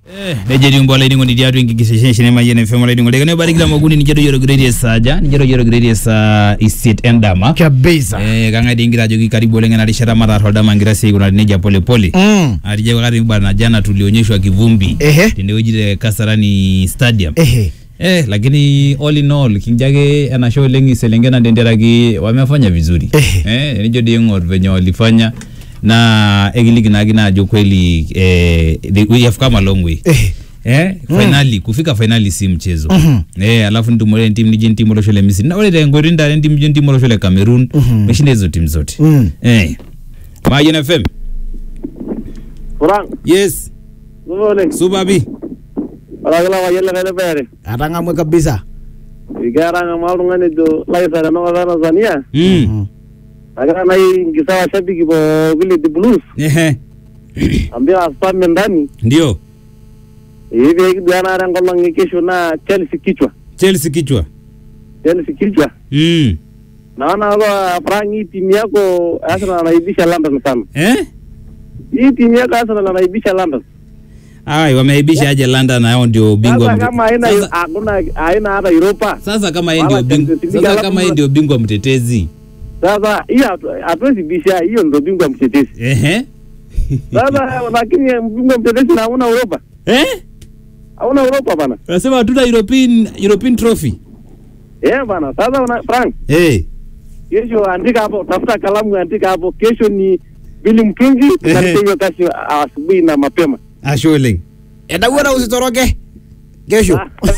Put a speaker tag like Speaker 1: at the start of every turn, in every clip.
Speaker 1: nejo etii mbola iningo tiatua enkikisesheni emayian FM olaining'o leke nebarikita moguni ninche toyiorogireti esaaja ninche toyiorogireti esaa isiet endama
Speaker 2: kabisa
Speaker 1: Eh, kang'ae dii ingira ajoki karibu oleng ena rishata mataar oldama ngira sii aikunari nejia polepole
Speaker 2: Mm.
Speaker 1: atijia wakati bana jana tulionyeshwa kivumbi
Speaker 2: Ehe.
Speaker 1: tenewueji te Kasarani Stadium
Speaker 2: ehe
Speaker 1: eh, lakini all in all kinjo ake enashe oleng iselengen tenteraki wamefanya vizuri
Speaker 2: Ehe.
Speaker 1: eh, nijo dii ing'or venye walifanya na ekiliki naake naajo kweli eh, the- we have come a long way
Speaker 2: ehe
Speaker 1: eh, finali kufika finali si mchezo
Speaker 2: Mhm.
Speaker 1: eh, alafu nitumore entim nijo entim olosho le Misri na ore tenkoitoi ntare entim nijo entim olosho le Cameroon
Speaker 2: Mhm.
Speaker 1: meshinda hizo timu zote
Speaker 2: Mm.
Speaker 1: eh. Mayian FM
Speaker 3: Kurang,
Speaker 1: yes
Speaker 3: supa oleng.
Speaker 1: supapi
Speaker 3: Orakila payian likae lepeere.
Speaker 2: atang'amwe kabisa
Speaker 3: Keeta ng'amaa oltung'ani ojo Laisa tenakop e Tanzania.
Speaker 1: mm.
Speaker 3: Nagira nai nkisa washabiki pooki le The Blues.
Speaker 1: Ehe.
Speaker 3: Ambia spame ndani.
Speaker 1: ndio
Speaker 3: Ee pee kiduanare enkolong' e kesho naa Chelsea kichwa.
Speaker 1: Chelsea kichwa
Speaker 3: Chelsea kichwa.
Speaker 1: mm.
Speaker 3: Naona hapa Frank hii timu yako Arsenal anaibisha London sana.
Speaker 1: eh?
Speaker 3: Hii timu yako Arsenal anaibisha London.
Speaker 1: Ai, wameaibisha aje London na hao ndio bingwa
Speaker 3: Sasa
Speaker 1: mte-
Speaker 3: kama haina
Speaker 1: sasa,
Speaker 3: hakuna haina hata Europa.
Speaker 1: sasa kama yeye
Speaker 3: Wala
Speaker 1: ndio bingwa
Speaker 3: Champions League,
Speaker 1: sasa
Speaker 3: alafu
Speaker 1: kama yeye
Speaker 3: mna-
Speaker 1: ndio bingwa mtetezi
Speaker 3: Sasa hiyo hatu- hatuwezi bisha hiyo ndio bingwa mtetezi.
Speaker 1: ehe
Speaker 3: Sasa lakini bingwa mtetezi na hauna Europa.
Speaker 1: eh
Speaker 3: Hauna Europa bana.
Speaker 1: unasema hatuna European European trophy
Speaker 3: Eh bana, sasa una Frank,
Speaker 1: eh
Speaker 3: kesho andika hapo, tafuta kalamu andika hapo, kesho ni Bili Mtungi
Speaker 1: Ehe.
Speaker 3: na hiyo kazi asubuhi na mapema.
Speaker 1: asholeng
Speaker 2: edawuona usitoroke kesho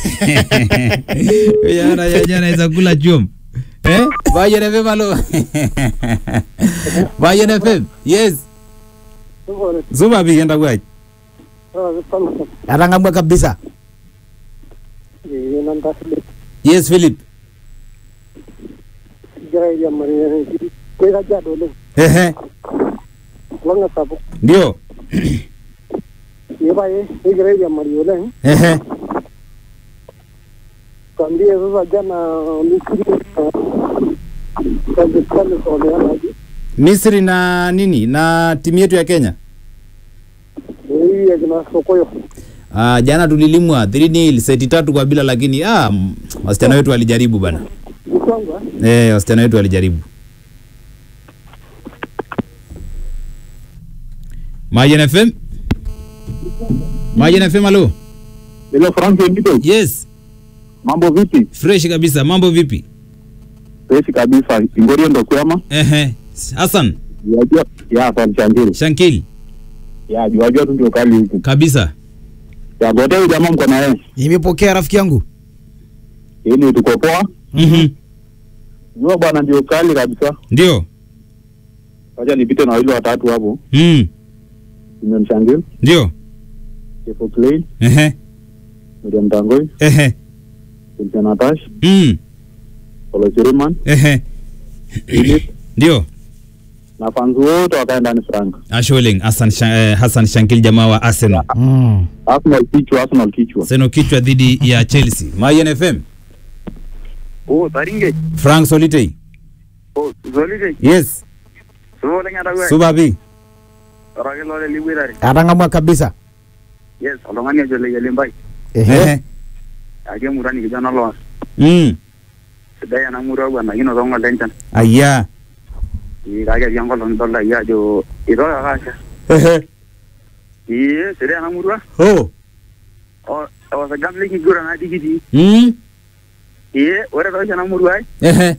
Speaker 1: Jana jana naweza kula chum. Eh? Bayen FM alo. Bayen FM. Yes. Zuba bi enda kwa.
Speaker 2: atang'amwe kabisa
Speaker 1: Yes Philip. Ehe. Ndio. Ehe.
Speaker 3: Kwambie sasa jana
Speaker 1: Misri na nini na timu yetu ya Kenya.
Speaker 3: hii akina Sokoyo
Speaker 1: Ah, jana tulilimwa 3-0 seti tatu kwa bila lakini ah m- wasichana wetu walijaribu bana.
Speaker 3: Mkwanga
Speaker 1: Eh, wasichana wetu walijaribu. Mayen FM. Mayen FM alo.
Speaker 3: Hello Frank Ndito,
Speaker 1: Yes,
Speaker 3: mambo vipi?
Speaker 1: fresh kabisa. Mambo vipi?
Speaker 3: Fresh kabisa. Ingorio ndo kwema.
Speaker 1: Ehe. Hassan
Speaker 3: Yajua ya San Changiri.
Speaker 1: Shankil
Speaker 3: Ya jua jua tu ndio kali huku.
Speaker 1: kabisa.
Speaker 3: Ya gote huyu jamaa mko na yeye.
Speaker 2: nimepokea rafiki yangu
Speaker 3: Ili tuko poa.
Speaker 1: Mhm.
Speaker 3: Jua bwana ndio kali kabisa.
Speaker 1: Ndio.
Speaker 3: Wacha nipite na wale watatu hapo.
Speaker 1: Mm.
Speaker 3: Simon Changiri,
Speaker 1: Ndio.
Speaker 3: Kefo Clay,
Speaker 1: Ehe.
Speaker 3: Miriam Tangoi,
Speaker 1: Ehe.
Speaker 3: Cynthia Natash,
Speaker 1: Mm.
Speaker 3: Polo Chiriman,
Speaker 1: Ehe.
Speaker 3: Philip
Speaker 1: Ndio.
Speaker 3: na fans wote wakae ndani Frank.
Speaker 1: Asholeng Hassan Sha- eh, Hassan Shankil jamaa wa Arsenal.
Speaker 2: mm.
Speaker 3: Arsenal kichwa, Arsenal kichwa.
Speaker 1: Seno kichwa dhidi ya Chelsea. Mayen FM.
Speaker 3: Oh, Taringe.
Speaker 1: Frank Solitei.
Speaker 3: Oh, Zolide.
Speaker 1: Yes.
Speaker 3: Subo lenga dawe.
Speaker 1: Subabi.
Speaker 3: Orake lole liwirari.
Speaker 2: atang'amwe kabisa
Speaker 3: Yes, olongani ajo le yalimbai.
Speaker 2: ehe
Speaker 1: Ehe.
Speaker 3: Ake murani kijana lo.
Speaker 1: Mm.
Speaker 3: Sidai ena murua bwana kino tongo lenchan.
Speaker 1: Aya.
Speaker 3: Kake pia enkolong idolta iyie ajo itoka kasha.
Speaker 1: Ehe.
Speaker 3: Ee, sidai ena murua.
Speaker 1: Oh.
Speaker 3: O- Osagam likiguran adi kitii.
Speaker 1: Mm.
Speaker 3: Ee, ore toshi ena murua ai,
Speaker 1: Ehe.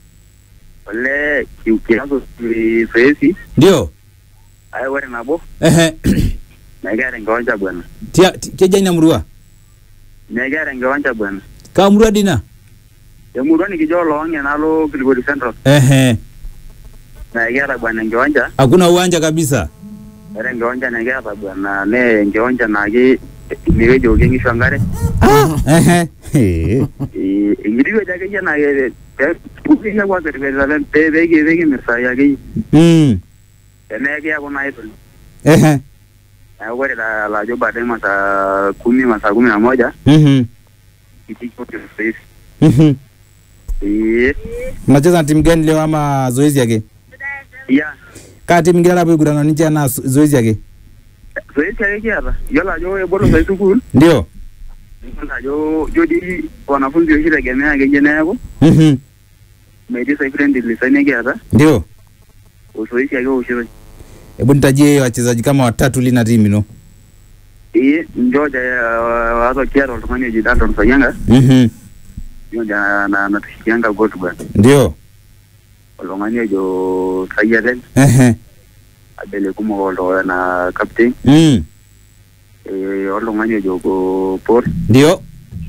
Speaker 3: olee ki- kiaku zoezi.
Speaker 1: Ndio.
Speaker 3: Ai ore nabo,
Speaker 1: Ehe.
Speaker 3: mekiata enkiwanja bwana.
Speaker 1: Tia ti- keja ina murua.
Speaker 3: Mekiata enkiwanja bwana.
Speaker 1: Ka murua dina.
Speaker 3: Emurua nikijo oloong'e nalo Kilgori Central.
Speaker 1: Ehe.
Speaker 3: Mekiata bwana enkiwanja.
Speaker 1: Hakuna uwanja kabisa.
Speaker 3: Ore enkiwanja nikiata bwana nee enkiwanja naake inewueji okie nkishu enkare.
Speaker 1: Ehe. He.
Speaker 3: Ee, enkiti wueji akeyie naa ke- pe- pukeyie kwanza irpetita pe- peki- pekimirr saai akeyie.
Speaker 1: Mm.
Speaker 3: Tenaa kiaku naa idol.
Speaker 1: Ehe.
Speaker 3: Neeku ore la- lajo baadaye masaa kumi masaa kumi na moja
Speaker 1: Mhm.
Speaker 3: kitiko zoezi.
Speaker 1: Mhm.
Speaker 3: Ee,
Speaker 1: Mnacheza na timu gani leo ama zoezi yake?
Speaker 3: ya
Speaker 1: Kaa timu ingine hapo igurana ninche na zo- zoezi yake.
Speaker 3: zoezi ake kiata yiolo ajo ebolo sai sukuul
Speaker 2: Ndio.
Speaker 3: yiolo ajo jo dii wanafunzi oshi tegemea akeyie neeku
Speaker 2: Mhm.
Speaker 3: metii sai friendly sign kiata
Speaker 2: Ndio.
Speaker 3: uzoezi ake eoshitoi
Speaker 2: Hebu nitajie wachezaji kama watatu lina timu ino.
Speaker 3: ee njoja wazo kiata oltung'ani oji Dalton Sayanga
Speaker 2: Mhm.
Speaker 3: njoja na- na- natushikianga gotu bwana
Speaker 2: Ndio.
Speaker 3: oltung'ani ojo Kayialen
Speaker 2: Ehe.
Speaker 3: abele kumok olto na captain
Speaker 2: Mm.
Speaker 3: eh, oltung'ani ojo ko Paul
Speaker 2: Ndio.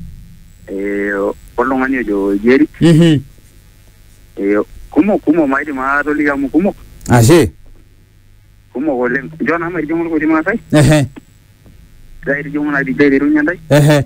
Speaker 3: eh, oltung'ani ojo Jerry
Speaker 2: Mhm.
Speaker 3: eh, kumok kumok maidim atoliki amu kumok
Speaker 2: Ashe.
Speaker 3: kumok oleng njo naa maitijing'u irkuti maasai
Speaker 2: Ehe.
Speaker 3: aitijing'u naa dijai aiterunye ntae
Speaker 2: Ehe.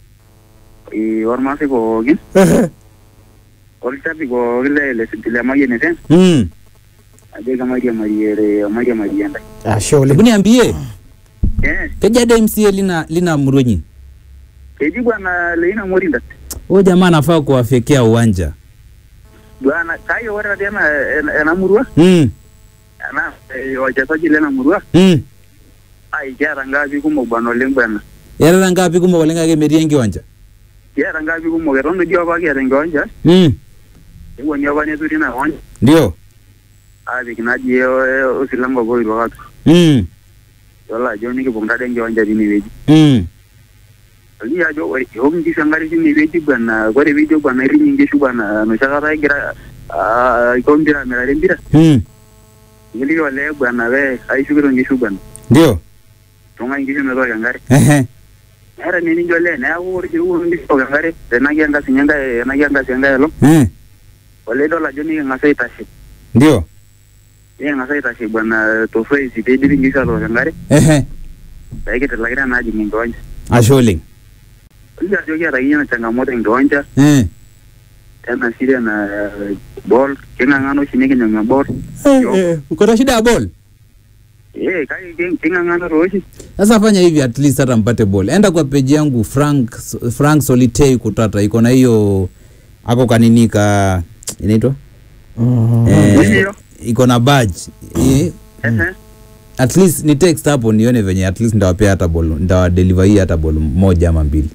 Speaker 3: eh, ormaasai pookin
Speaker 2: Ehe.
Speaker 3: olchapi pookin le le le Mayian FM
Speaker 2: Mm.
Speaker 3: ajoki mairiamarie mairiamarie ntae
Speaker 2: Ashe oleng. Hebu niambie,
Speaker 3: eh
Speaker 2: keja de MCA lina lina murwenyi.
Speaker 3: keji bwana Leina Morinda
Speaker 2: Huyo jamaa anafaa kuwafyekea uwanja.
Speaker 3: bwana kake ore tatii ena ena- ena murua
Speaker 2: Mm.
Speaker 3: ena eh, wachezaji lena murua
Speaker 2: Mm.
Speaker 3: ai kiata ngapi kumok bwana oleng bwana
Speaker 2: Yarara ngapi kumok oleng ake metii enkiwanja?
Speaker 3: kiata ngapi kumok eton dii apa kiata enkiwanja
Speaker 2: Mm.
Speaker 3: ewuoni apa neturi ina kiwanja
Speaker 2: Ndio.
Speaker 3: aapik naji eh, osilango oitok atur
Speaker 2: Mm.
Speaker 3: yiolo ajo nikipuo ntade enkiwanja tinewueji
Speaker 2: Mm.
Speaker 3: oliki ajo ore eok nkishu enkare tinewueji bwana ore piijo bwana iriny nkishu bwana enoshi kata egira ah, aiko mpira amirare mpira
Speaker 2: Mm.
Speaker 3: nikiliki olee bwana pee aishukito nkishu bwana
Speaker 2: Ndio.
Speaker 3: tung'ai nkishu metooko enkare
Speaker 2: Ehe.
Speaker 3: eeta ninye nijo olee neeku ore piiwok nkishu tooko enkare tenaki enkasi nye enkae tenaki enkasi enkae olong
Speaker 2: Eh.
Speaker 3: olee idol ajo niking'as aitashe
Speaker 2: Ndio.
Speaker 3: niking'as aitashe bwana tosoesi piidipi nkishu atook enkare
Speaker 2: Ehe.
Speaker 3: peekitilakita naa ajing enkiwanja
Speaker 2: Ashe oleng.
Speaker 3: oliki ajo kiata akeyie ina changamoto enkiwanja
Speaker 2: Eh.
Speaker 3: tena shida na ball king'ang'ana oshi nikinyang'u eball
Speaker 2: Eh, uko na shida ya ball?
Speaker 3: eh kake king- king'ang'ana tooshi
Speaker 2: Sasa fanya hivi at least hata mpate ball. Enda kwa page yangu Frank Frank Solitei Kutata iko na hiyo ako kanini ka inaitwa? Eh,
Speaker 3: Ndio.
Speaker 2: iko na badge. Eh,
Speaker 3: ehe
Speaker 2: at least ni text hapo nione venye at least ndawapea hata ball ndawadeliver hii hata ball moja ama mbili.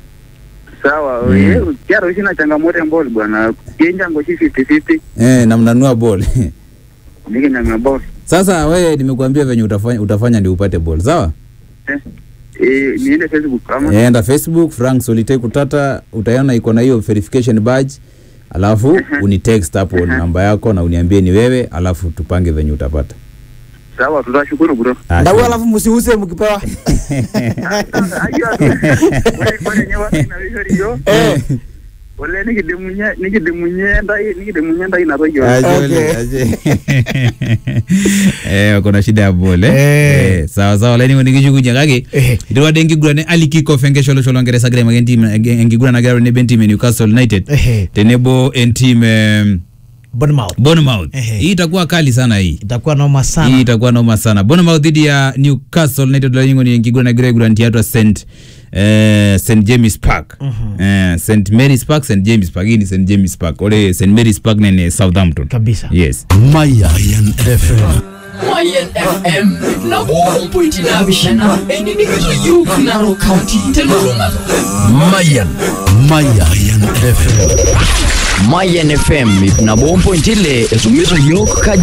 Speaker 3: sawa
Speaker 2: Mm.
Speaker 3: eh, kiata oshi ina changamoto emball bwana kienjango oshi fifty fifty
Speaker 2: Eh, na mnanua ball.
Speaker 3: nikinyang'u eball
Speaker 2: Sasa wewe nimekuambia venye utafanya utafanya ndio upate ball, sawa?
Speaker 3: eh eh, niende facebook ama
Speaker 2: Eh, Enda Facebook Frank Solitei Kutata utaiona iko na hiyo verification badge. Alafu unitext hapo namba yako na uniambie ni wewe, alafu tupange venye utapata.
Speaker 3: sawa tutashukuru bro
Speaker 2: Ah,
Speaker 4: Ndau
Speaker 2: sure.
Speaker 4: alafu msiuse mkipewa.
Speaker 3: ayua ore ore nye watu inawishori yo
Speaker 4: Eh.
Speaker 3: ole nikidimunye nikidimunye ntai nikidimunye ntai inatoki
Speaker 2: Aje
Speaker 4: Okay.
Speaker 2: ole, aje. Eh, kuna shida ya bol eh?
Speaker 4: Eh.
Speaker 2: Eh, sawa sawa laini ngoni kishukunya kake
Speaker 4: Eh.
Speaker 2: itiwade enkiguran ali kickoff enkesho olosho longeresa kira imake entim enkiguran nagira tenebo entim e Newcastle United
Speaker 4: Ehe.
Speaker 2: tenebo entim em,
Speaker 4: Bournemouth.
Speaker 2: Bournemouth
Speaker 4: Ehe.
Speaker 2: hii itakuwa kali sana hii
Speaker 4: Itakuwa noma
Speaker 2: hii
Speaker 4: sana.
Speaker 2: itakuwa noma sana Bournemouth dhidi ya Newcastle United laini ngoni enkiguran nagira aiguran tiatua St eh, St James Park
Speaker 4: Mhm.
Speaker 2: eh, St Mary's Park St James Park hii ni St James Park ore St Mary's Park nene Southampton
Speaker 4: Kabisa.
Speaker 2: yes
Speaker 5: Mayan FM.
Speaker 6: Mayan FM na bompoiti na bishana eninigito yuk naro county teluruma
Speaker 5: Mayan. Mayan FM.
Speaker 6: Mayan FM na bompoiti le esumizo yok ka